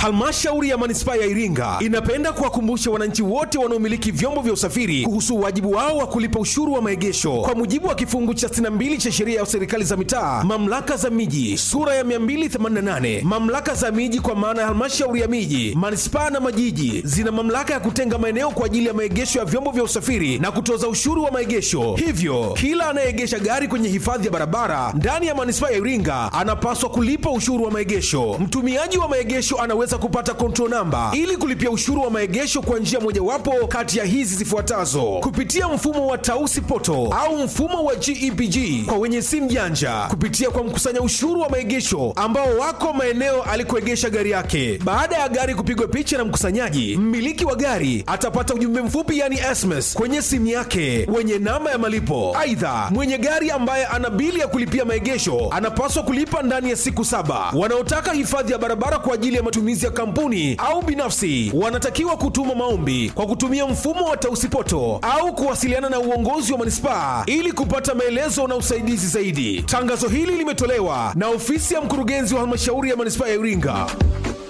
Halmashauri ya manispaa ya Iringa inapenda kuwakumbusha wananchi wote wanaomiliki vyombo vya usafiri kuhusu wajibu wao wa kulipa ushuru wa maegesho kwa mujibu wa kifungu cha 62 cha sheria ya serikali za mitaa, mamlaka za miji, sura ya 288. Mamlaka za miji kwa maana ya halmashauri ya miji, manispaa na majiji zina mamlaka ya kutenga maeneo kwa ajili ya maegesho ya vyombo vya usafiri na kutoza ushuru wa maegesho. Hivyo kila anayeegesha gari kwenye hifadhi ya barabara ndani ya manispaa ya Iringa anapaswa kulipa ushuru wa maegesho. Mtumiaji wa maegesho anaweza kupata control namba ili kulipia ushuru wa maegesho kwa njia mojawapo kati ya hizi zifuatazo: kupitia mfumo wa Tausi Poto au mfumo wa GEPG kwa wenye simu janja, kupitia kwa mkusanya ushuru wa maegesho ambao wako maeneo alikoegesha gari yake. Baada ya gari kupigwa picha na mkusanyaji, mmiliki wa gari atapata ujumbe mfupi yani SMS kwenye simu yake wenye namba ya malipo. Aidha, mwenye gari ambaye ana bili ya kulipia maegesho anapaswa kulipa ndani ya siku saba. Wanaotaka hifadhi ya barabara kwa ajili ya matumizi ya kampuni au binafsi wanatakiwa kutuma maombi kwa kutumia mfumo wa Tausipoto au kuwasiliana na uongozi wa manispaa ili kupata maelezo na usaidizi zaidi. Tangazo hili limetolewa na ofisi ya mkurugenzi wa halmashauri ya manispaa ya Iringa.